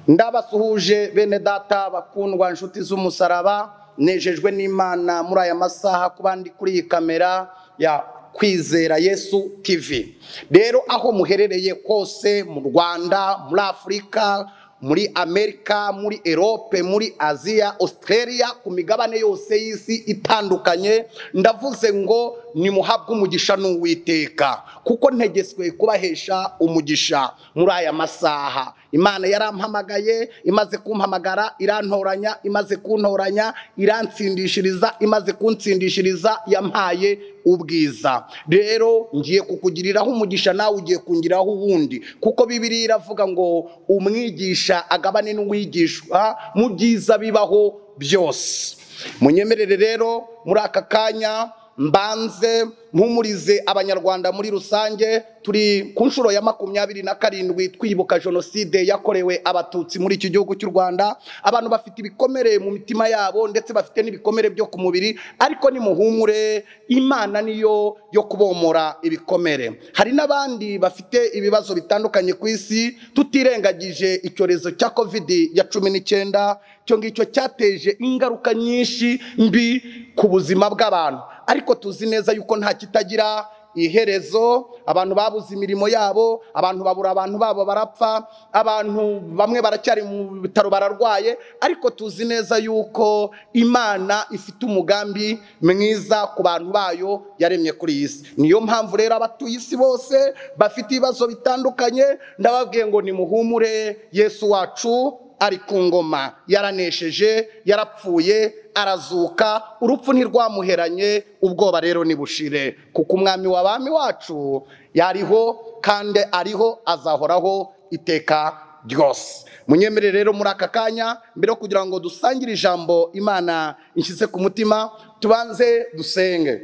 ndabasuhuje bene data bakundwa inshuti z'umusaraba nejejwe n'imana muri aya masaha ku bandi kuri iyi kamera ya kwizera yesu tv rero aho muherereye hose mu rwanda muri afurika muri amerika muri erope muri aziya australia ku migabane yose y'isi itandukanye ndavuze ngo nimuhabwe umugisha n'uwiteka kuko ntegeswe kubahesha umugisha muri aya masaha imana yarampamagaye imaze kumpamagara irantoranya imaze kuntoranya irantsindishiriza imaze kuntsindishiriza yampaye ubwiza rero ngiye kukugiriraho umugisha nawe ugiye kungiraho uwundi kuko bibiri iravuga ngo umwigisha agabane n'uwigishwa mu byiza bibaho byose munyemerere rero muri aka kanya mbanze mpumurize abanyarwanda muri rusange turi ku nshuro ya makumyabiri na karindwi twibuka jenoside yakorewe abatutsi muri iki gihugu cy'u rwanda abantu bafite ibikomere mu mitima yabo ndetse bafite n'ibikomere byo ku mubiri ariko nimuhumure imana niyo yo kubomora ibikomere hari n'abandi bafite ibibazo bitandukanye ku isi tutirengagije icyorezo cya kovidi ya cumi n'icyenda icyo ngicyo cyateje ingaruka nyinshi mbi ku buzima bw'abantu ariko tuzi neza yuko nta kitagira iherezo abantu babuze imirimo yabo abantu babura abantu babo barapfa abantu bamwe baracyari mu bitaro bararwaye ariko tuzi neza yuko imana ifite umugambi mwiza ku bantu bayo yaremye kuri iyi si niyo mpamvu rero abatuye isi bose bafite ibibazo bitandukanye ndababwiye ngo nimuhumure yesu wacu ari ku ngoma yaranesheje yarapfuye arazuka urupfu ntirwamuheranye ubwoba rero nibushire kuko umwami wa bami wacu yariho kandi ariho azahoraho iteka ryose munyemere rero muri aka kanya mbere yo kugira ngo dusangire ijambo imana ishyize ku mutima tubanze dusenge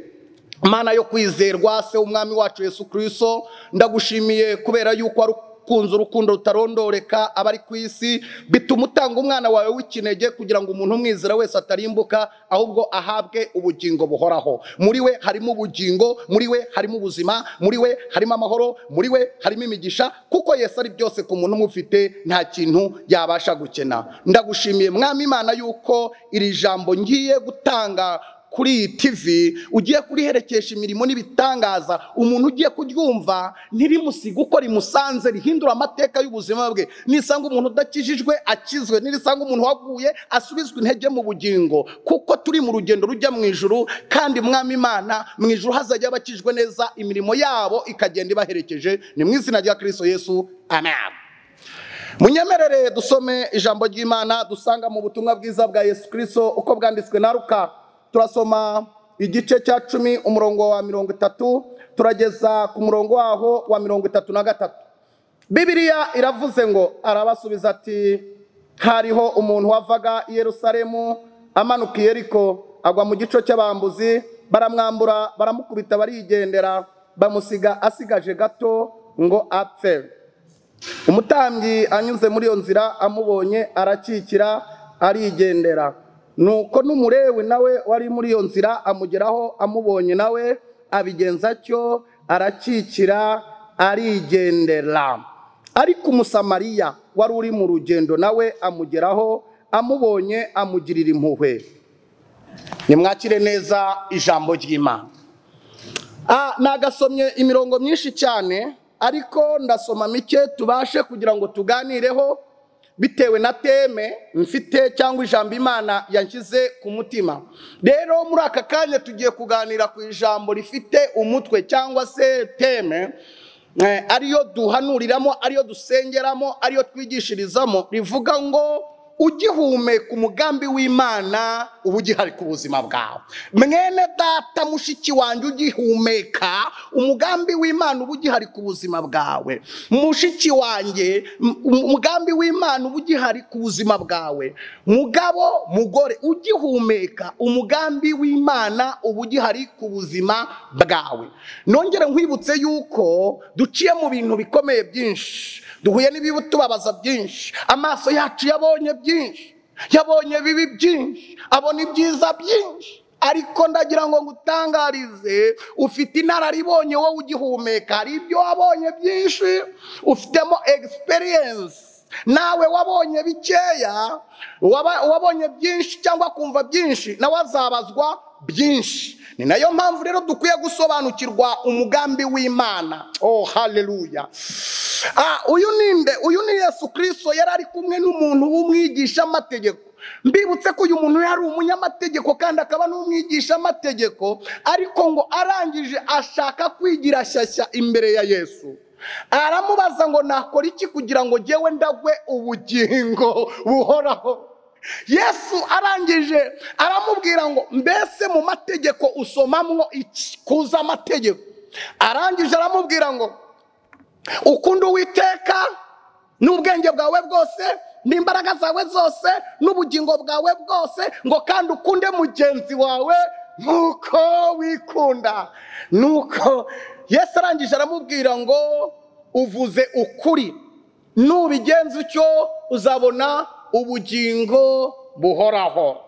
imana yo kwizerwa se umwami wacu yesu kirisito ndagushimiye kubera yuko ari kunze urukundo rutarondoreka abari ku isi bituma utanga umwana wawe w'ikinege kugira ngo umuntu umwizera wese atarimbuka ahubwo ahabwe ubugingo buhoraho muri we harimo ubugingo muri we harimo ubuzima muri we harimo amahoro muri we harimo imigisha kuko yesu ari byose ku muntu umufite nta kintu yabasha gukena ndagushimiye mwami imana yuko iri jambo ngiye gutanga kuri iyi tivi ugiye kuriherekesha imirimo n'ibitangaza umuntu ugiye kuryumva ntirimusige uko rimusanze rihindura amateka y'ubuzima bwe nisanga umuntu udakijijwe akizwe nirisanga umuntu waguye asubizwa intege mu bugingo kuko turi mu rugendo rujya mu ijuru kandi mwami imana mu ijuru hazajya bakijwe neza imirimo yabo ikagenda ibaherekeje ni mu izina rya kirisito yesu amen munyemerere dusome ijambo ry'imana dusanga mu butumwa bwiza bwa yesu kirisito uko bwanditswe na ruka turasoma igice cya cumi umurongo wa mirongo itatu turageza ku murongo waho wa mirongo itatu na gatatu bibiriya iravuze ngo arabasubiza ati hariho umuntu wavaga i yerusalemu amanuka i yeriko agwa mu gico cy'abambuzi baramwambura baramukubita barigendera bamusiga asigaje gato ngo apfe umutambyi anyuze muri iyo nzira amubonye arakikira arigendera nuko n'umurewe nawe wari muri iyo nzira amugeraho amubonye nawe abigenza atyo arakikira arigendera ariko umusamariya wari uri mu rugendo nawe amugeraho amubonye amugirira impuhwe nimwakire neza ijambo ry'imana nagasomye imirongo myinshi cyane ariko ndasoma mike tubashe kugira ngo tuganireho bitewe na teme mfite cyangwa ijambo imana yanshyize ku mutima rero muri aka kanya tugiye kuganira ku ijambo rifite umutwe cyangwa se teme ariyo duhanuriramo ariyo dusengeramo ariyo twigishirizamo rivuga ngo ugihumeka umugambi w'imana uba ugihari ku buzima bwawe mwene data mushiki wanjye ugihumeka umugambi w'imana uba ugihari ku buzima bwawe mushiki wanjye umugambi w'imana uba ugihari ku buzima bwawe mugabo mugore ugihumeka umugambi w'imana uba ugihari ku buzima bwawe nongere nkwibutse yuko duciye mu bintu bikomeye byinshi duhuye tubabaza byinshi amaso yacu yabonye byinshi yabonye bibi byinshi abona ibyiza byinshi ariko ndagira ngo ngutangarize ufite inararibonye wowe ugihumeka hari ibyo wabonye byinshi ufitemo egisperiyensi nawe wabonye bikeya waba- wabonye byinshi cyangwa kumva byinshi nawe azabazwa byinshi ni nayo mpamvu rero dukwiye gusobanukirwa umugambi w'imana oh haleluya Ah, uyu ni nde uyu ni yesu kirisito yari ari kumwe n'umuntu w'umwigishamategeko mbibutse ko uyu muntu yari umunyamategeko kandi akaba n'umwigishamategeko ariko ngo arangije ashaka kwigira shyashya imbere ya yesu aramubaza ngo nakora iki kugira ngo njyewe ndagwe ubugingo buhoraho yesu arangije aramubwira ngo mbese mu mategeko usomamwo iki kuza amategeko arangije aramubwira ngo ukunda uwiteka n'ubwenge bwawe bwose n'imbaraga zawe zose n'ubugingo bwawe bwose ngo kandi ukunde mugenzi wawe nk'uko wikunda nuko yesu arangije aramubwira ngo uvuze ukuri nubigenza utyo uzabona ubugingo buhoraho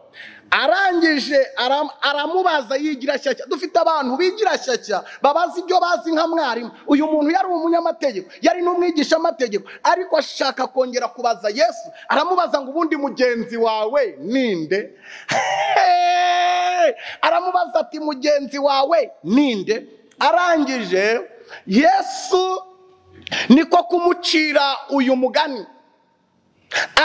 arangije aram- aramubaza yigira shyashya dufite abantu bigira shyashya babazi ibyo bazi nka mwarimu uyu muntu yari umunyamategeko yari n'umwigishamategeko ariko ashaka kongera kubaza yesu aramubaza ngo ubundi mugenzi wawe ninde aramubaza ati mugenzi wawe ninde arangije yesu niko kumucira uyu mugani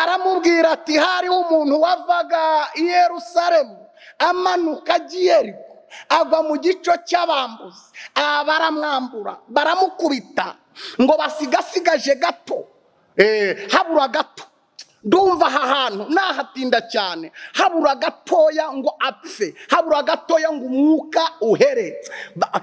aramubwira ati hariho umuntu wavaga i yerusalemu amanuka agiye ariko agwa mu gico cy'abambuzi aba baramwambura baramukubita ngo basigasigaje gato eh, habura gato ndumva aha hantu nahatinda cyane habura gatoya ngo apfe habura gatoya ngo umwuka uhere Ba-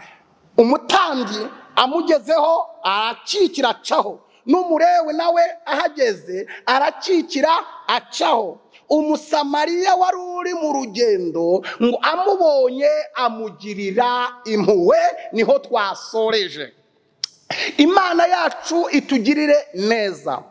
umutambyi amugezeho arakikira acaho n'umurewe nawe ahageze arakikira acaho umusamariya wari uri mu rugendo ngo amubonye amugirira impuhwe niho twasoreje imana yacu itugirire neza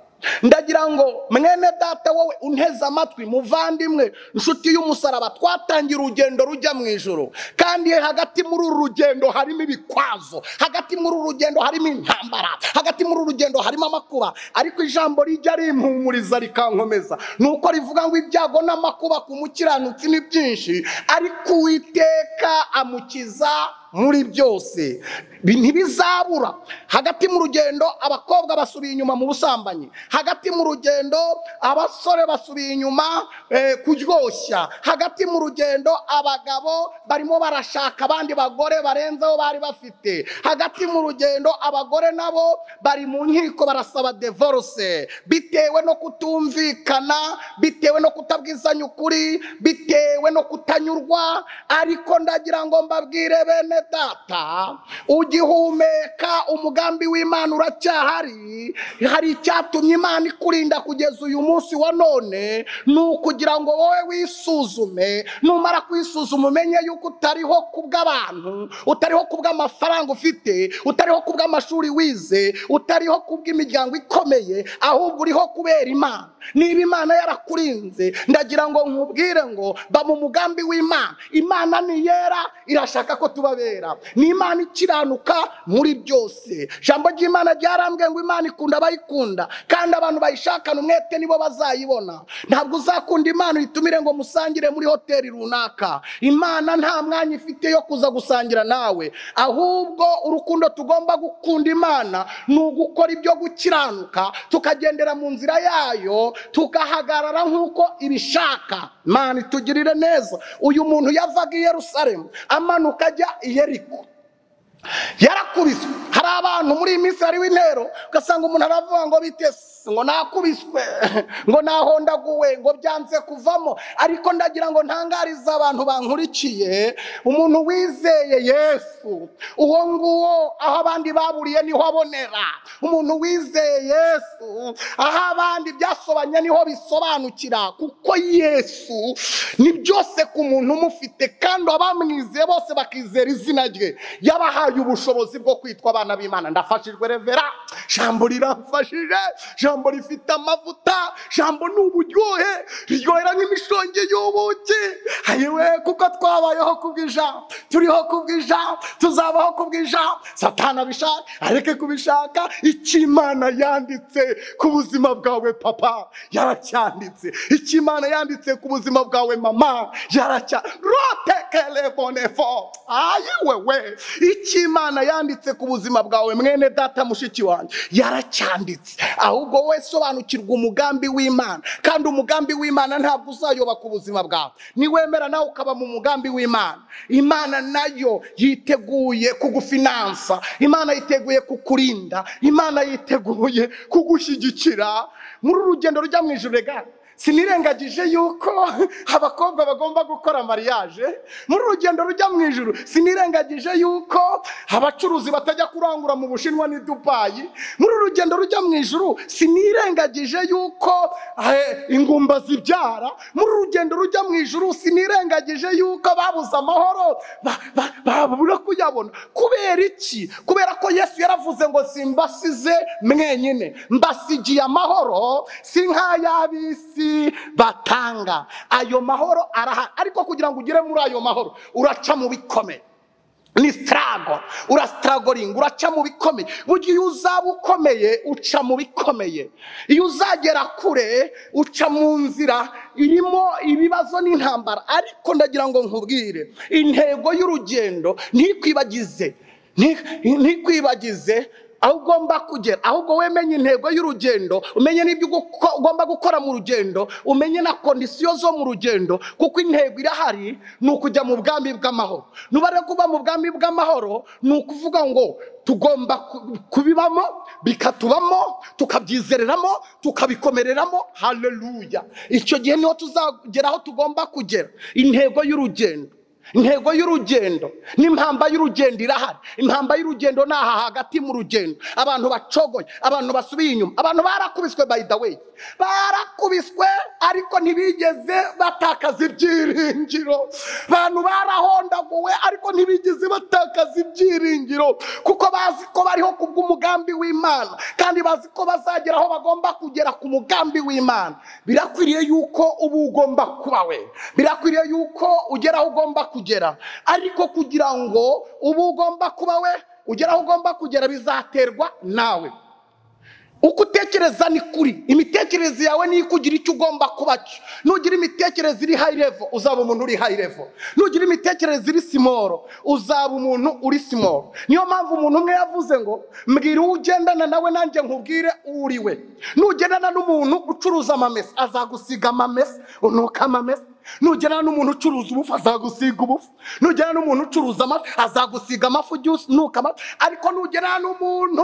ndagira ngo mwene data wowe unteze amatwi muvandimwe inshuti y'umusaraba twatangiye urugendo rujya mu ijoro kandi hagati muri uru rugendo harimo ibikwazo hagati muri uru rugendo harimo intambara hagati muri uru rugendo harimo amakuba ariko ijambo rijya rimpumuriza rikankomeza ni uko rivuga ngo ibyago n'amakuba ku mukiranutsi ni byinshi ariko uwiteka amukiza muri byose Bi- ntibizabura hagati mu rugendo abakobwa basubiye inyuma mu busambanyi hagati mu rugendo abasore basubiye inyuma eh, kuryoshya hagati mu rugendo abagabo barimo barashaka abandi bagore barenzeho bari bafite hagati mu rugendo abagore nabo bari mu nkiko barasaba devorose bitewe no kutumvikana bitewe no kutabwizanya ukuri bitewe no kutanyurwa ariko ndagira ngo mbabwire bene data ugihumeka umugambi w'imana uracyahari hari icyatumye imana ikurinda kugeza uyu munsi wa none ni ukugira ngo wowe wisuzume numara kwisuzuma umenye yuko utariho ku bw'abantu utariho ku bw'amafaranga ufite utariho ku bw'amashuri wize utariho ku bw'imiryango ikomeye ahubwo uriho kubera imana niba imana yarakurinze ndagira ngo nkubwire ngo ba mu mugambi w'imana imana ni yera irashaka ko tubabera ni imana ikiranuka muri byose ijambo ry'imana ryarambwiye ngo imana ikunda abayikunda kandi abantu bayishakana umwete nibo bazayibona ntabwo uzakunda imana uyitumire ngo musangire muri hoteli runaka imana nta mwanya ifite yo kuza gusangira nawe ahubwo urukundo tugomba gukunda imana ni ugukora ibyo gukiranuka tukagendera mu nzira yayo tugahagarara nk'uko ibishaka imana itugirire neza uyu muntu yavaga i yerusalemu amanuka ajya i yeriko yarakubiswe hari abantu muri iyi minsi hariho intero ugasanga umuntu aravuga ngo bitese ngo nakubiswe ngo nahondaguwe ngo byanze kuvamo ariko ndagira ngo ntangarize abantu bankurikiye umuntu wizeye yesu uwo nguwo aho abandi baburiye niho abonera umuntu wizeye yesu aho abandi byasobanye niho bisobanukira kuko yesu ni byose ku muntu umufite kandi abamwizeye bose bakizera izina rye yabahaye ubushobozi bwo kwitwa abana b'imana ndafashijwe revera jambo riramfashije jambo rifite amavuta jambo ni uburyohe riryohera nk'imishonge y'ubuki ayiwe kuko twabayeho kubw'ijambo turiho kubw'ijambo tuzabaho kubw'ijambo satana abishaka areke kubishaka icyo imana yanditse ku buzima bwawe papa yaracyanditse icyo imana yanditse ku buzima bwawe mama yaracya rotekelebonefo ayiwewe icyo imana yanditse ku buzima bwawe mwene data mushiki wanjye yaracyanditse ahubwo wowe sobanukirwa umugambi w'imana kandi umugambi w'imana ntabwo uzayoba ku buzima bwawe niwemera nawe ukaba mu mugambi w'imana imana nayo yiteguye kugufinansa imana yiteguye kukurinda imana yiteguye kugushyigikira muri uru rugendo rujya mu ijoro regari sinirengagije yuko abakobwa bagomba gukora mariage muri uru rugendo rujya mu ijoro sinirengagije yuko abacuruzi batajya kurangura mu bushinwa n'i dubayi muri uru rugendo rujya mu ijoro sinirengagije yuko eh, ingumba zibyara muri uru rugendo rujya mu ijoro sinirengagije yuko babuze amahoro ba- ba- babura kuyabona kubera iki kubera ko yesu yaravuze ngo simbasize mwenyine mbasigiye amahoro si nk'ay'ab'isi batanga ayo mahoro arahari ariko kugira ngo ugere muri ayo mahoro uraca mu bikomeye ni sitarago urasitaragoringa uraca mu bikomeye burya iyo uzaba ukomeye uca mu bikomeye iyo uzagera kure uca mu nzira irimo ibibazo n'intambara ariko ndagira ngo nkubwire intego y'urugendo ntikwibagize nti- ntikwibagize aho ugomba kugera ahubwo wemenye intego y'urugendo umenye n'ibyo uguko- ugomba gukora mu rugendo umenye na kondisiyo zo mu rugendo kuko intego irahari ni ukujya mu bwami bw'amahoro nubare kuba mu bwami bw'amahoro ni ukuvuga ngo tugomba ku- kubibamo bikatubamo tukabyizereramo tukabikomereramo haleluya icyo gihe niho tuzagera aho tugomba kugera intego y'urugendo intego y'urugendo n'impamba y'urugendo irahari impamba y'urugendo ni aha hagati mu rugendo abantu bacogoye abantu basubiye inyuma abantu barakubiswe by the way barakubiswe ariko ntibigeze batakaza ibyiringiro abantu barahondaguwe ariko ntibigeze batakaza ibyiringiro kuko bazi ko bariho ku bw'umugambi w'imana kandi bazi ko bazagera aho bagomba kugera ku mugambi w'imana birakwiriye yuko uba ugomba kuba we birakwiriye yuko ugera aho ugomba kugera ariko kugira ngo uba ugomba kuba we ugera aho ugomba kugera bizaterwa nawe uko utekereza ni kuri imitekerereze yawe niyo ikugira icyo ugomba kuba cyo nugira imitekerereze iri hayi revo uzaba umuntu uri hayi revo nugira imitekerereze iri simoro uzaba umuntu uri simoro niyo mpamvu umuntu umwe yavuze ngo mbwira uwo ugendana nawe nanjye nkubwire uwo uri we nugendana n'umuntu ucuruza amamesa azagusiga amamesa unuka amamesa nugera n'umuntu ucuruza ubufu azagusiga ubufu nugera n'umuntu ucuruza amafi azagusiga amafi ujye unuka amafi ariko nugera n'umuntu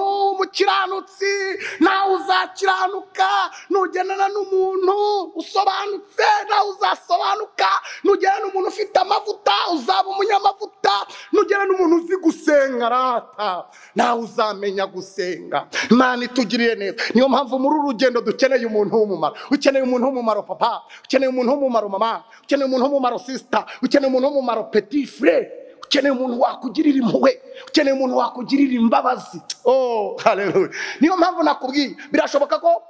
w'umukiranutsi nawe uzakiranuka nugerana n'umuntu usobanutse nawe uzasobanuka nugera n'umuntu ufite amavuta uzaba umunyamavuta nugera n'umuntu uzi gusenga rata nawe uzamenya gusenga imana itugiriye neza niyo mpamvu muri uru rugendo dukeneye umuntu w'umumaro ukeneye umuntu w'umumaro papa ukeneye umuntu w'umumaro mama ukeneye umuntu w'umumaro sisita ukeneye umuntu w'umumaro peti fure ukeneye umuntu wakugirira impuhwe ukeneye umuntu wakugirira imbabazi oh haleluya niyo mpamvu nakubwiye birashoboka ko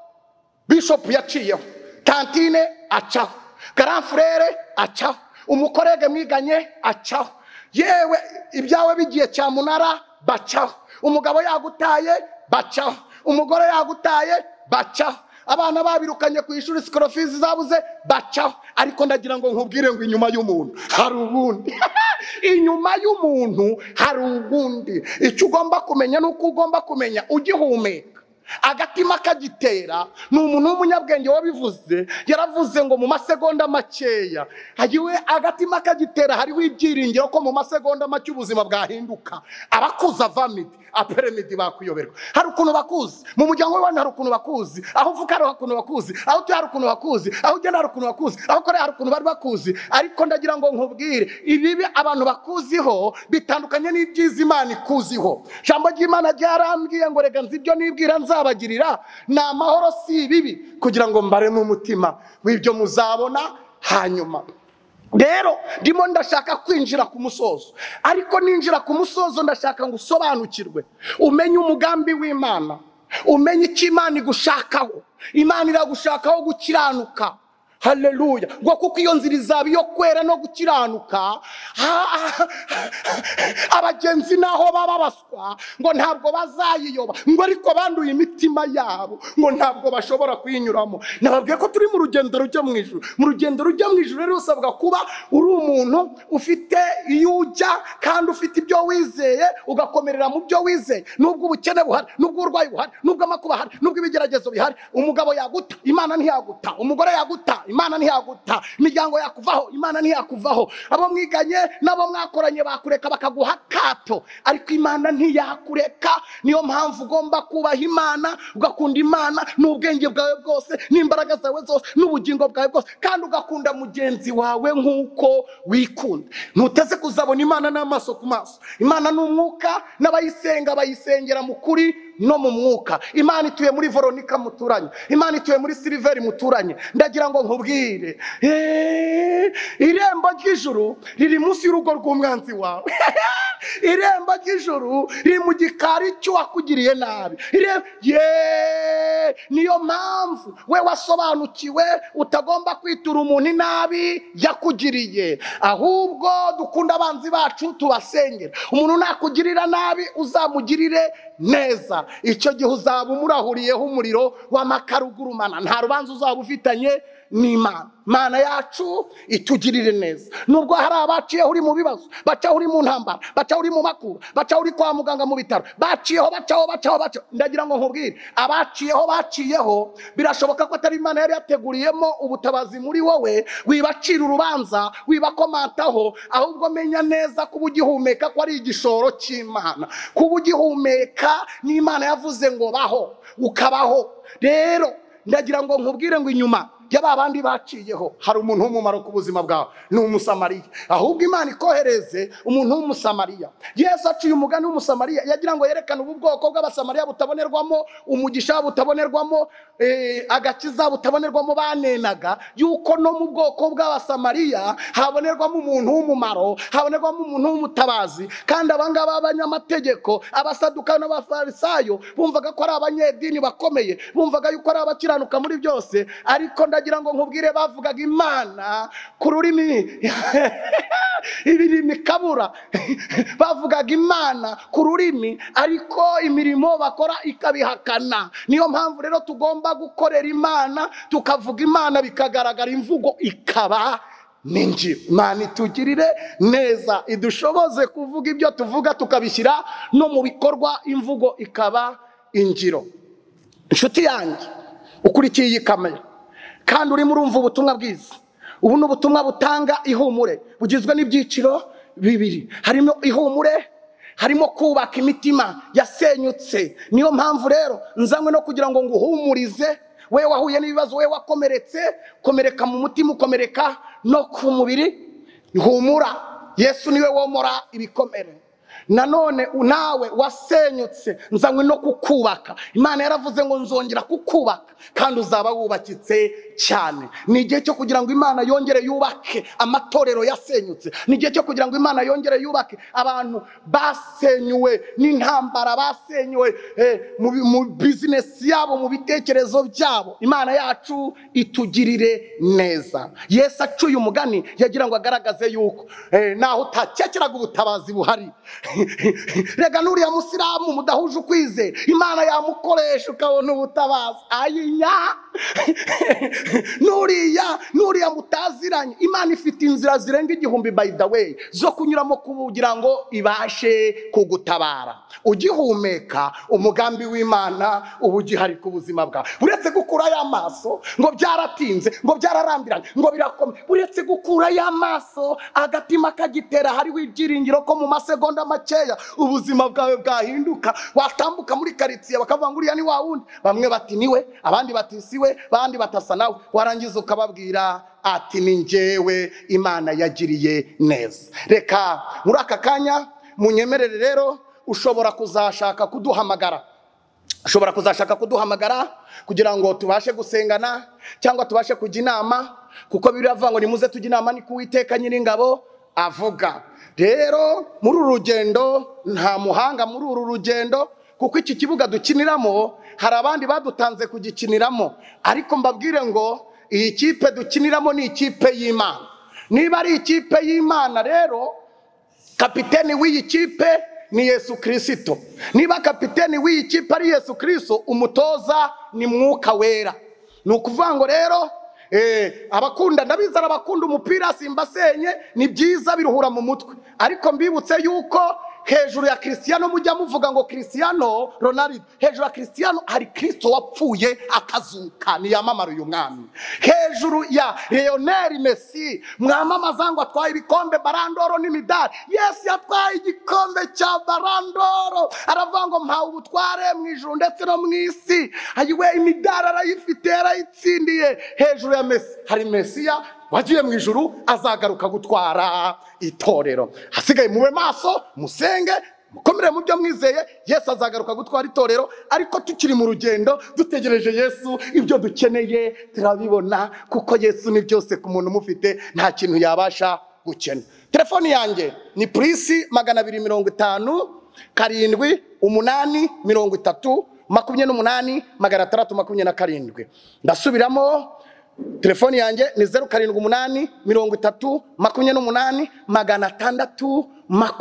bishopu yaciyeho tantine acaho garamfurere acaho umukorege mwiganye acaho yewe ibyawe bigiye cyamunara bacaho umugabo yagutaye bacaho umugore yagutaye bacaho abana babirukanye ku ishuri sikorofizi zabuze bacaho ariko ndagira ngo nkubwire ngo inyuma y'umuntu hari ubundi inyuma y'umuntu hari ubundi icyo ugomba kumenya ni uko ugomba kumenya ugihumeka agatima kagitera ni umuntu w'umunyabwenge wabivuze yaravuze ngo mu masegonda makeya agiwe agatima kagitera hariho ibyiringiro ko mu masegonda make ubuzima bwahinduka abakuzi avamidi aperemidi bakwiyoberwa hari ukuntu bakuzi mu muryango w'iwanyu hari ukuntu bakuzi aho uvuka hari ukuntu bakuzi aho utuye hari ukuntu bakuzi aho ugenda hari ukuntu bakuzi aho ukorera hari ukuntu bari bakuzi ariko ndagira ngo nkubwire ibibi abantu bakuziho bitandukanye n'ibyiza imana ikuziho ijambo ry'imana ryarambwiye ngo reka nzi ibyo nibwira nzabagirira ni amahoro si ibibi kugira ngo mbaremo umutima w'ibyo muzabona hanyuma rero ndimo ndashaka kwinjira ku musozo ariko ninjira ku musozo ndashaka ngo usobanukirwe umenye umugambi w'imana umenye icyo imana igushakaho imana iragushakaho gukiranuka haleluya ngo kuko iyo nzira izaba iyo kwera no gukiranuka ha- ha- abagenzi naho baba baswa ngo ntabwo bazayiyoba ngo ariko banduye imitima yabo ngo ntabwo bashobora kuyinyuramo nababwiye ko turi mu rugendo rujya mu ijuru mu rugendo rujya mu ijuru rero usabwa kuba uri umuntu ufite iyo ujya kandi ufite ibyo wizeye ugakomerera mu byo wizeye nubwo ubukene buhari nubwo uburwayi buhari nubwo amakuba ahari nubwo ibigeragezo bihari umugabo yaguta imana ntiyaguta umugore yaguta imana ntiyaguta imiryango yakuvaho imana ntiyakuvaho abo mwiganye n'abo mwakoranye bakureka bakaguha akato ariko imana ntiyakureka niyo mpamvu ugomba kubaha imana ugakunda imana n'ubwenge bwawe bwose n'imbaraga zawe zose n'ubugingo bwawe bwose kandi ugakunda mugenzi wawe nk'uko wikunda ntuteze kuzabona imana n'amaso ku maso imana ni umwuka n'abayisenga bayisengera mu kuri no mu mwuka imana ituye muri veronika muturanye imana ituye muri siliveri muturanye ndagira ngo nkubwire eh, irembo ry'ijuru riri munsi y'urugo rw'umwanzi wawe irembo ry'ijuru riri mu gikari cy'uwakugiriye nabi Ire- Ye! niyo mpamvu we wasobanukiwe utagomba kwitura umuntu inabi yakugiriye ahubwo dukunda abanzi bacu tubasengera umuntu nakugirira nabi uzamugirire neza icyo gihe uzaba umurahuriyeho umuriro w'amakara ugurumana nta rubanza uzaba ufitanye n'imana mana yacu itugirire neza nubwo hari abaciyeho uri mu bibazo bacaho uri mu ntambara bacaho uri mu makuba bacaho uri kwa muganga mu bitaro baciyeho bacaho bacaho bacaho ndagira ngo nkubwire abaciyeho baciyeho birashoboka ko atari imana yari yateguriyemo ubutabazi muri wowe wibacira urubanza wibakomantaho ahubwo menya neza kuba ugihumeka ko ari igishoro cy'imana kuba ugihumeka n'imana yavuze ngo baho ukabaho rero ndagira ngo nkubwire ngo inyuma y'aba bandi baciyeho hari umuntu w'umumaro ku buzima bwawe ni umusamariya ahubwo imana ikohereze umuntu w'umusamariya yesu aciye umugani w'umusamariya yagira ngo yerekane ubu bwoko bw'abasamariya butabonerwamo umugisha butabonerwamo eh, agakiza butabonerwamo banenaga yuko no mu bwoko bw'abasamariya habonerwamo umuntu w'umumaro habonerwamo umuntu w'umutabazi kandi abangaba b'abanyamategeko abasaduka n'abafarisayo bumvaga ko ari abanyedini bakomeye bumvaga yuko ari abakiranuka muri byose ariko ndagira ngo nkubwire bavugaga imana ku rurimi ibirimi kabura bavugaga imana ku rurimi ariko imirimo bakora ikabihakana niyo mpamvu rero tugomba gukorera imana tukavuga imana bikagaragara imvugo ikaba ninjira imana itugirire neza idushoboze kuvuga ibyo tuvuga tukabishyira no mu bikorwa imvugo ikaba ingiro inshuti yanjye ukurikiye iyi kamera kandi urimo urumva ubutumwa bwiza ubu ni ubutumwa butanga ihumure bugizwe n'ibyiciro bibiri harimo ihumure harimo kubaka imitima yasenyutse niyo mpamvu rero nzanywe no kugira ngo nguhumurize we wahuye n'ibibazo we wakomeretse komereka mu mutima ukomereka no ku mubiri humura yesu niwe womora ibikomere nanone nawe wasenyutse nzanywe no kukubaka imana yaravuze ngo nzongera kukubaka kandi uzaba wubakitse cyane ni igihe cyo kugira ngo imana yongere yubake amatorero yasenyutse ni igihe cyo kugira ngo imana yongere yubake abantu basenyuwe n'intambara basenyuwe eh, mu bi- mu bizinesi yabo mu bitekerezo byabo imana yacu itugirire neza yesu acuye umugani yagira ngo agaragaze yuko eh, naho utakekeraga ubutabazi buhari rega n'uriya musilamu mudahuje ukwizera imana yamukoresha ukabona ubutabazi ayinya n'uriya n'uriya mutaziranye imana ifite inzira zirenga igihumbi by the way zo kunyuramo kugira ngo ibashe kugutabara ugihumeka umugambi w'imana uba ugihari ku buzima bwawe uretse gukurayo amaso ngo byaratinze ngo byararambiranye ngo birakomeye uretse gukurayo amaso agatima kagitera hariho ibyiringiro ko mu masegonda makeya ubuzima bwawe bwahinduka watambuka muri karitsiye bakavuga ngo uriya ni wa wundi bamwe bati niwe abandi bati siwe abandi batasa nawe warangiza ukababwira ati ni njyewe imana yagiriye neza reka muri aka kanya munyemerere rero ushobora kuzashaka kuduhamagara ushobora kuzashaka kuduhamagara kugira ngo tubashe gusengana cyangwa tubashe kujya inama kuko biravuga ngo nimuze tujya inama ni ku Uwiteka nyir'ingabo avuga rero muri uru rugendo nta muhanga muri uru rugendo kuko iki kibuga dukiniramo hari abandi badutanze kugikiniramo ariko mbabwire ngo iyi kipe dukiniramo ni ikipe y'imana niba ari ikipe y'imana rero kapiteni w'iyi kipe ni yesu kirisito niba kapiteni w'iyi kipe ari yesu kirisito umutoza ni mwuka wera ni ukuvuga ngo rero eh, abakunda ndabizana abakunda umupira simbasenye ni byiza biruhura mu mutwe ariko mbibutse yuko hejuru ya kirisiyano mujya muvuga ngo kirisiyano ronarido hejuru ya kirisiyano hari kirisito wapfuye akazuka niyamamara uyu mwami hejuru ya leonel mesi mwamamaza ngo atwaye ibikombe barandoro n'imidari yesu yatwaye igikombe cya barandoro aravuga ngo mpawe ubutware mu ijuru ndetse no mu isi ayiwe imidari arayifite yarayitsindiye hejuru ya mesi hari mesiya wagiye mu ijuru azagaruka gutwara itorero hasigaye mube maso musenge mukomere mu byo mwizeye yesu azagaruka gutwara itorero ariko tukiri mu rugendo dutegereje yesu ibyo dukeneye turabibona kuko yesu ni byose ku muntu umufite nta kintu yabasha gukena telefoni yanjye ni purisi magana abiri mirongo itanu karindwi umunani mirongo itatu makumyabiri n'umunani magana atandatu makumyabiri na karindwi ndasubiramo telefoni yanjye ni zeru karindwi umunani mirongo itatu makumyabiri n'umunani magana atandatu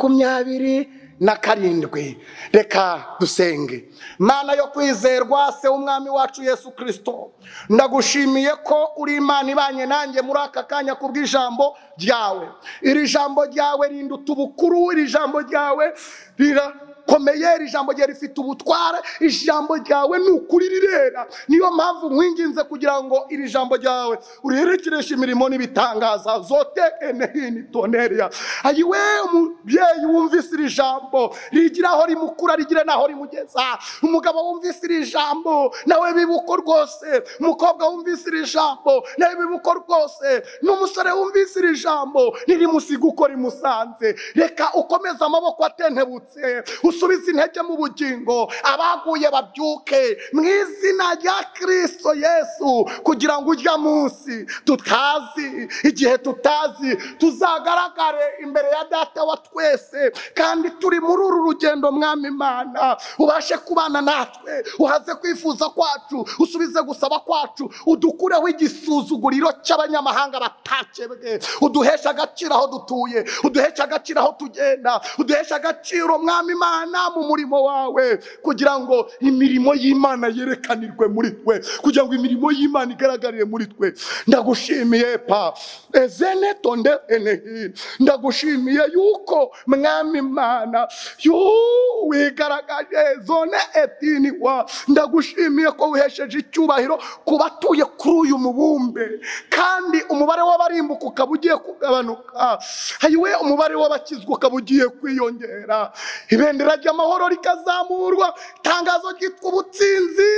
makumyabiri na karindwi reka dusenge mana yo kwizerwa se w'umwami wacu yesu kirisito ndagushimiye ko uri imana ibanye nanjye muri aka kanya kubw'ijambo ryawe iri jambo ryawe rinduta ubukuru iri jambo ryawe rira komeye iri jambo rye rifite ubutware ijambo ryawe ni ukuri rirera niyo mpamvu nkwinginze kugira ngo iri jambo ryawe uriherekereshe imirimo n'ibitangaza zotekene hini tonereya ayiwe umubyeyi wumvise iri jambo rigira aho rimukura rigire n'aho rimugeza umugabo wumvise iri jambo nawe bibuko rwose umukobwa wumvise iri jambo nawe bibuko rwose n'umusore wumvise iri jambo nirimusiga uko rimusanze reka ukomeze amaboko atentebutse usubize intege mu bugingo abaguye babyuke mu izina rya kirisito yesu kugira ngo ujya munsi tutazi igihe tutazi tuzagaragare imbere ya data wa twese kandi turi muri uru rugendo mwami imana ubashe kubana natwe uhaze kwifuza kwacu usubize gusaba kwacu udukureho igisuzuguriro cy'abanyamahanga batakebwe uduheshe agaciro aho dutuye uduheshe agaciro aho tugenda uduheshe agaciro mwami imana imana mu murimo wawe kugira ngo imirimo y'imana yerekanirwe muri twe kugira ngo imirimo y'imana igaragarire muri twe ndagushimiye pa ezene tonde enehini ndagushimiye yuko mwami imana yu- wigaragaje zone etini wa ndagushimiye ko wihesheje icyubahiro ku batuye kuri uyu mubumbe kandi umubare w'abarimbuka ukaba ugiye kugabanuka hayiwe umubare w'abakizwa ukaba ugiye kwiyongera ibendera ry'amahoro rikazamurwa itangazo ryitwa ubutsinzi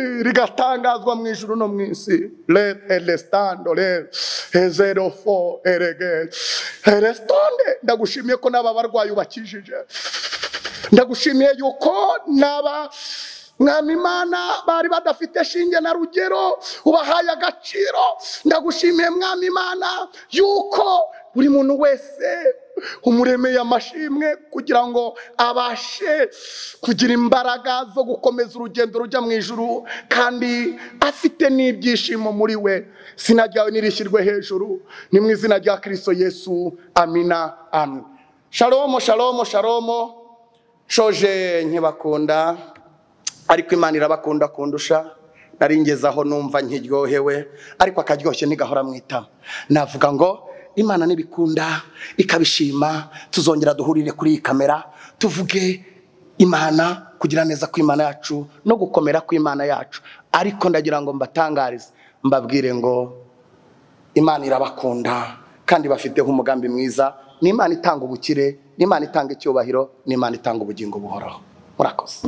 rigatangazwa mu ijuru no mu isi red elestando red zero four erege elestonde ndagushimiye ko n'aba barwayi ubakijije ndagushimiye yuko n'aba mwami imana bari badafite shinge na rugero ubahaye agaciro ndagushimiye mwami imana yuko buri muntu wese umuremeye amashimwe kugira ngo abashe kugira imbaraga zo gukomeza urugendo rujya mu ijuru kandi afite n'ibyishimo muri we izina ryawe nirishyirwe hejuru ni mu izina rya kirisito yesu amina amen shalomo shalomo shalomo shoje nkibakunda ariko imana irabakunda kundusha nari ngezeho numva nkiryohewe ariko akaryoshye ntigahora mu itama navuga ngo imana nibikunda ikabishima tuzongera duhurire kuri iyi kamera tuvuge imana kugira neza kw'imana yacu no gukomera kw'imana yacu ariko ndagira ngo mbatangarize mbabwire ngo imana irabakunda kandi bafiteho umugambi mwiza ni imana itanga ubukire ni imana itanga icyubahiro ni imana itanga ubugingo buhoraho murakoze